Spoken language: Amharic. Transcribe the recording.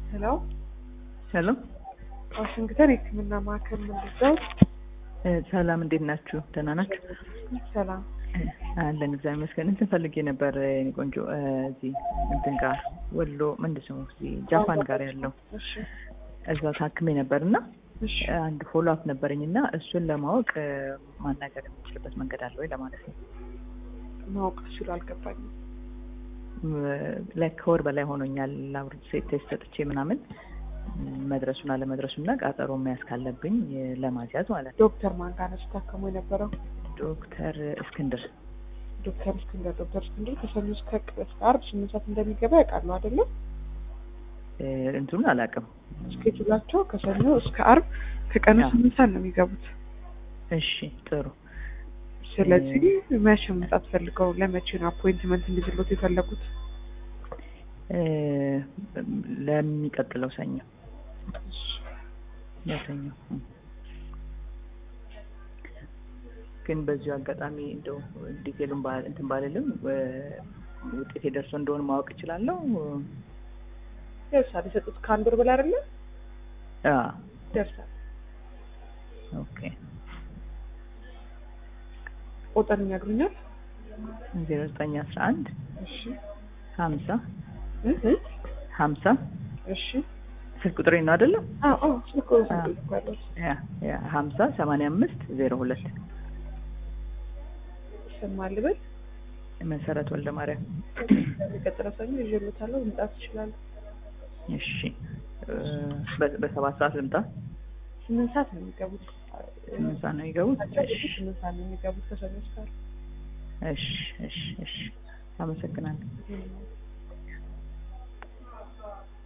ሄሎ ሄሎ ዋሽንግተን የሕክምና ማዕከል ምንድነው? እ ሰላም እንዴት ናችሁ? ደህና ናችሁ? ሰላም እ አለን እግዚአብሔር ይመስገን። እንትን ፈልጌ ነበር የእኔ ቆንጆ እ እዚህ እንትን ጋር ወሎ ምንድን ነው እዚህ ጃፓን ጋር ያለው እሺ እዛ ታክሜ ነበር እና እሺ አንድ ፎሎ አፕ ነበረኝ እና እሱን ለማወቅ እ ማናገር የምችልበት መንገድ አለ ወይ ለማለት ነው። ማወቅ ሲሉ አልገባኝም። ላይ ከወር በላይ ሆኖኛል ላብሬት ቴስት ሰጥቼ ምናምን መድረሱን አለመድረሱን እና ቃጠሮ መያዝ ካለብኝ እ ለማስያዝ ማለት ነው። ዶክተር ማን ጋር ነው ሲታከሙ የነበረው? ዶክተር እስክንድር ዶክተር እስክንድር ዶክተር እስክንድር ከሰኞ እስከ እስከ ዓርብ ስምንት ሰዓት እንደሚገባ ያውቃሉ አይደለም? እ እንትኑን አላውቅም። ስኬጁላቸው ከሰኞ እስከ ዓርብ ከቀኑ አዎ። ስምንት ሰዓት ነው የሚገቡት። እሺ ጥሩ ስለዚህ መቼ መምጣት ፈልገው ለመቼ ነው አፖይንትመንት እንዲዝሎት የፈለጉት? እ ለሚቀጥለው ሰኞ ለሰኞ እ። ግን በዚሁ አጋጣሚ እንደው ዲቴሉን ባ- እንትን ባልልም እ ውጤቴ ደርሶ እንደሆነ ማወቅ እችላለሁ። ደርሳል። የሰጡት ከአንድ ወር በላይ አይደለም? አ ደርሳል። ኦኬ ቁጥር ይነግሩኛል? ዜሮ ዘጠኝ አስራ አንድ እሺ ሀምሳ እ እ ሀምሳ እሺ ስልክ ቁጥሬ ነው አይደለም? አዎ አዎ ስልክ አዎ። ስልክ እኮ ያለው ያ ያ ሀምሳ ሰማንያ አምስት ዜሮ ሁለት ይሰማል ብል መሰረት ወልደ ማርያም። የሚቀጥለው ሰኞ ይዤልዎታለሁ። መምጣት ይችላሉ። እሺ እ በ- በሰባት ሰዓት ልምጣ? ስምንት ሰዓት ነው የሚገቡት። ስምንት ሰዓት ነው የሚገቡት? እሺ ስምንት ሰዓት ነው የሚገቡት ከሰኞ እስከ ዓርብ። እሺ እሺ እሺ አመሰግናለሁ። እም።